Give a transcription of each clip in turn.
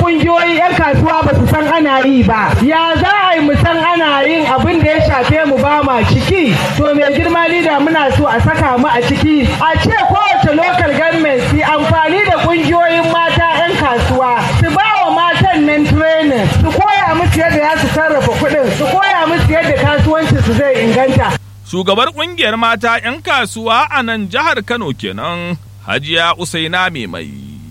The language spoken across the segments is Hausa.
kungiyoyi 'yan kasuwa ba su san ana yi ba ya za a yi mu san ana yin abin da ya shafe mu ba ma ciki to mai girma lida muna so a saka mu a ciki a ce kowace local government su amfani da kungiyoyin mata 'yan kasuwa su ba wa matan nan training su koya musu yadda za su sarrafa kuɗin su koya musu yadda kasuwanci su zai inganta Shugabar ƙungiyar mata 'yan kasuwa a nan jihar Kano kenan, Hajiya Usaina mai mai.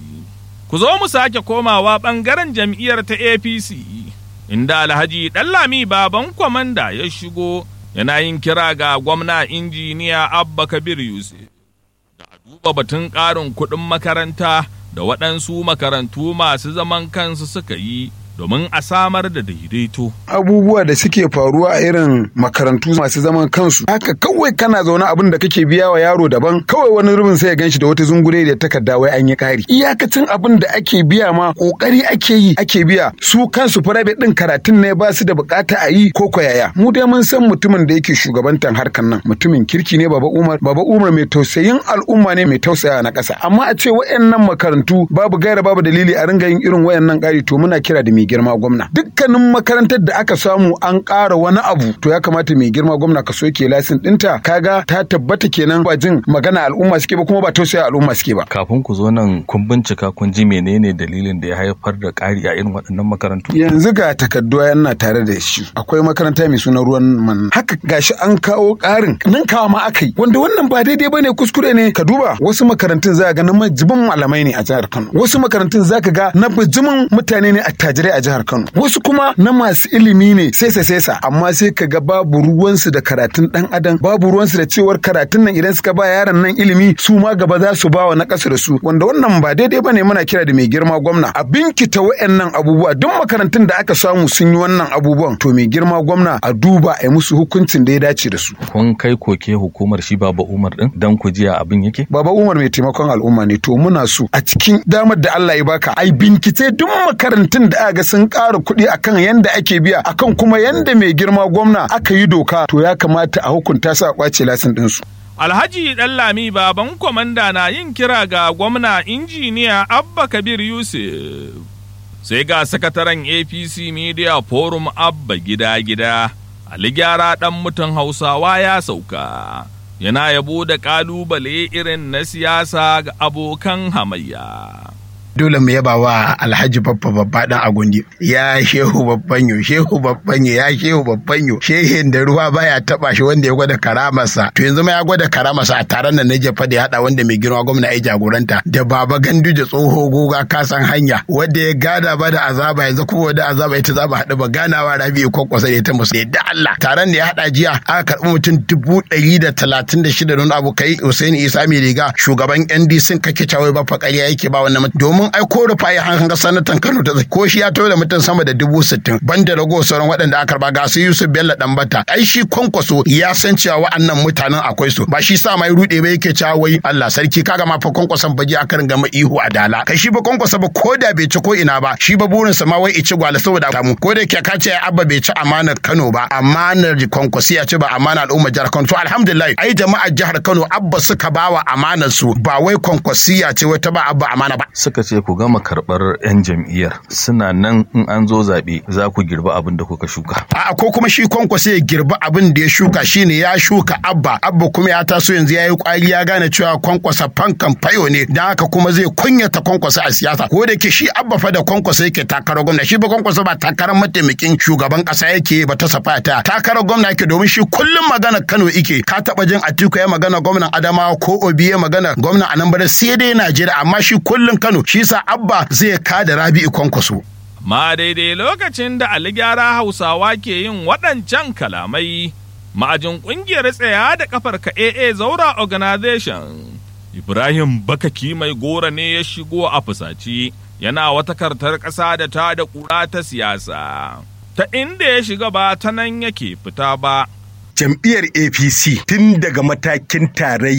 Ku zo mu sake komawa ɓangaren jam'iyyar ta APC, inda Alhaji Ɗallami baban kwamanda ya shigo yana yin kira ga gwamna injiniya Abba Kabir Yusuf. Da a duba batun ƙarin kuɗin makaranta da waɗansu makarantu masu zaman kansu suka yi domin a samar da daidaito. abubuwa da suke faruwa a irin makarantu masu zaman kansu haka kawai kana zaune abin da kake biya wa yaro daban kawai wani rubin sai ya ganshi da wata zungure da takarda wai an yi kari iyakacin abin da ake biya ma kokari ake yi ake biya su kansu private din karatun ne ba su da bukata a yi ko yaya mu dai mun san mutumin da yake shugabantan harkan nan mutumin kirki ne baba umar baba umar mai tausayin al'umma ne mai tausaya na ƙasa amma a ce wayannan makarantu babu gaira babu dalili a ringa yin irin wayannan ƙari to muna kira da mai girma gwamna dukkanin makarantar da aka samu an ƙara wani abu to ya kamata mai girma gwamna ka soke lasin ɗinta kaga ta tabbata kenan ba jin magana al'umma suke ba kuma ba tausaya al'umma suke ba kafin ku zo nan kun bincika kun ji menene dalilin da ya haifar da ƙari a irin waɗannan makarantu yanzu ga takardu yana tare da shi akwai makaranta mai suna ruwan man haka gashi an kawo ƙarin nan kawo ma aka yi wanda wannan ba daidai bane kuskure ne ka duba wasu makarantun za ga na majibin malamai ne a jihar Kano wasu makarantun za ka ga na bijimin mutane ne attajirai a jihar Kano wasu kuma na masu ilimi ne sesa sesa amma sai ka ga babu ruwansu da karatun dan adam babu ruwansu da cewar karatun nan idan suka ba yaron nan ilimi su ma gaba za su ba wa na ƙasa da su wanda wannan ba daidai bane muna kira da mai girma gwamna a binkita wayannan abubuwa duk makarantun da aka samu sun yi wannan abubuwan to mai girma gwamna a duba a yi musu hukuncin da ya dace da su kun kai koke hukumar shi baba umar din dan ku jiya abin yake baba umar mai taimakon al'umma ne to muna so a cikin damar da Allah ya baka ai bincike duk makarantun da aka ga sun ƙara kuɗi akan yanda ake biya akan kuma yanda mai girma gwamna aka yi doka to ya kamata a hukunta su a kwace lasin ɗinsu. Alhaji Ɗallami baban kwamanda na yin kira ga gwamna injiniya Abba Kabir Yusuf. Sai ga sakataren APC Media Forum Abba gida-gida, Ali gyara ɗan mutan Hausawa ya sauka. Yana yabo da ƙalubale irin na siyasa ga abokan hamayya. dole mu yaba wa alhaji babba babba dan agundi ya shehu babban yo shehu babban yo ya shehu babban yo shehin da ruwa baya taba shi wanda ya gwada karamarsa to yanzu ma ya gwada karamarsa a taron nan na jefa da ya hada wanda mai girma gwamna ya jagoranta da baba gandu da tsoho goga kasan hanya wanda ya gada ba da azaba yanzu kuma da azaba ita za mu haɗu ba ganawa rabi kwakwasa da ita musu da Allah taron da ya hada jiya aka karɓi mutum dubu ɗari da talatin da shida don abu kai Hussein Isa mai riga shugaban NDC kake cawai ba fa ƙarya yake ba wannan domin domin ai ko rufa ya hanga sanatan Kano ta ko shi ya tawo da mutum sama da dubu sittin banda rago sauran waɗanda aka karba ga su Yusuf Bello Dambata ai shi kwankwaso ya san cewa wa'annan mutanen akwai su ba shi sa mai rude ba yake cewa wai Allah sarki kaga ma fa kwankwason baji aka ringa ma ihu a dala kai shi ba kwankwaso ba ko da bai ci ko ina ba shi ba burin sa ma wai ici gwala saboda samu ko da ke ka ce abba bai ci amanar Kano ba amanar kwankwasi ya ci ba amanar al'ummar jihar Kano to alhamdulillah ai jama'ar jihar Kano abba suka bawa amanar su ba wai kwankwasiya ce wata ba abba amana ba suka ce ku gama karɓar 'yan jam'iyyar suna nan in an zo zaɓe za ku girba abin da kuka shuka. A'a ko kuma shi kwankwasa ya girba abin da ya shuka shine ya shuka abba abba kuma ya taso yanzu ya yi kwari ya gane cewa kwankwasa fankan fayo ne don haka kuma zai kunyata kwankwasa a siyasa ko da ke shi abba fa da kwankwasa yake takarar gwamna shi ba kwankwasa ba takarar mataimakin shugaban kasa yake ba ta safa ta takarar gwamna yake domin shi kullum magana Kano yake ka taba jin Atiku ya magana gwamnan Adamawa ko Obi ya magana gwamnan Anambra sai dai Najeriya amma shi kullum Kano shi sa abba zai kada rabi'u kwankwaso. Ma daidai lokacin da Ali gyara Hausawa ke yin waɗancan kalamai, ma'ajin ƙungiyar tsaya da kafar ka AA Zaura Organization, Ibrahim Bakaki mai gora ne ya shigo a fusaci, yana wata kartar ƙasa da ta da ƙura ta siyasa. Ta inda ya shiga ba ta nan yake fita ba. jam'iyyar apc tun daga matakin tarayya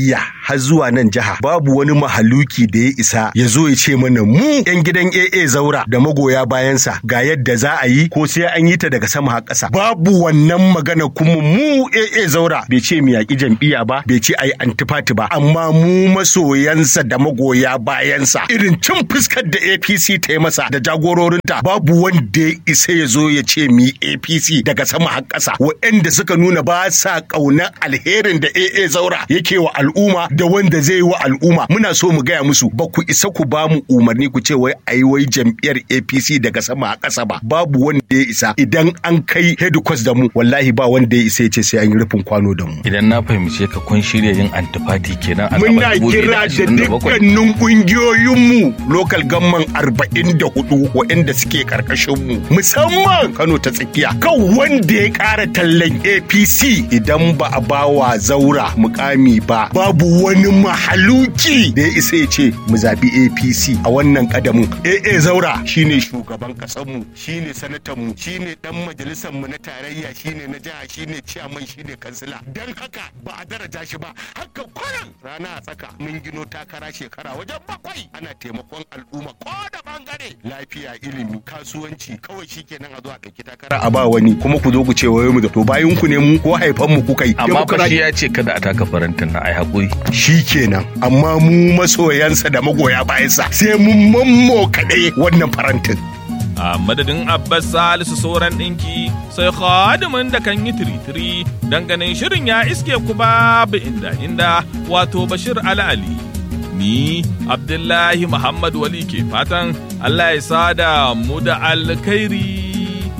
har zuwa nan jiha babu wani mahaluki da ya isa ya zo ya ce mana mu yan gidan AA zaura da magoya bayansa ga yadda za a yi ko sai an yi ta daga sama har ƙasa babu wannan magana kuma mu AA zaura bai ce mu yaƙi jam'iyya ba bai ce ayi antifati ba amma mu masoyansa da magoya bayansa irin cin fuskar da APC ta yi masa da jagororinta babu wanda ya isa ya zo ya ce mu APC daga sama har ƙasa waɗanda suka nuna ba sa ƙaunar alherin da AA zaura yake wa al'umma da wanda zai yi wa al'umma muna so mu gaya musu ba ku isa ku ba mu umarni ku ce wai ayi wai jam'iyyar APC daga sama a ƙasa ba babu wanda ya isa idan an kai headquarters da mu wallahi ba wanda ya isa ya ce sai an yi rufin kwano da mu idan na fahimce ka kun shirya yin antifati kenan a muna zaben kira da 2027. dukkanin kungiyoyinmu local gamman arba'in da hudu waɗanda suke karkashinmu musamman kano ta tsakiya kan wanda ya ƙara tallan apc idan ba a bawa zaura mukami ba babu wani mahaluki da ya isa ya ce mu zaɓi apc a wannan ƙadamin aa zaura shine shugaban ƙasarmu shine sanatanmu shine ɗan majalisarmu na tarayya shine na jiha shine ciyaman shine kansila don haka ba a daraja shi ba haka kwanan rana a tsaka mun gino takara shekara wajen bakwai ana taimakon al'umma ko da bangare lafiya ilimi kasuwanci kawai shikenan a zo a ɗauki takara a ba wani kuma ku zo ku ce wai mu da to bayan ku ne mu ko haifan mu kuka yi amma fa shi Democrat- ya ce kada a taka farantin na ai haƙuri shikenan amma mu masoyansa da magoya bayansa sai mun mammo kaɗai wannan farantin a madadin abbas salisu sauran ɗinki sai khadimin da kan yi tiritiri ganin shirin ya iske ku babu inda inda wato bashir ali ni abdullahi muhammad wali ke fatan allah ya sada mu da alkhairi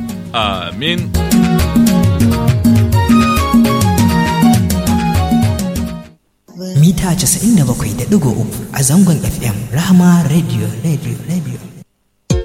amin mita 97.3 a zangon FM Rahama Radio Radio Radio.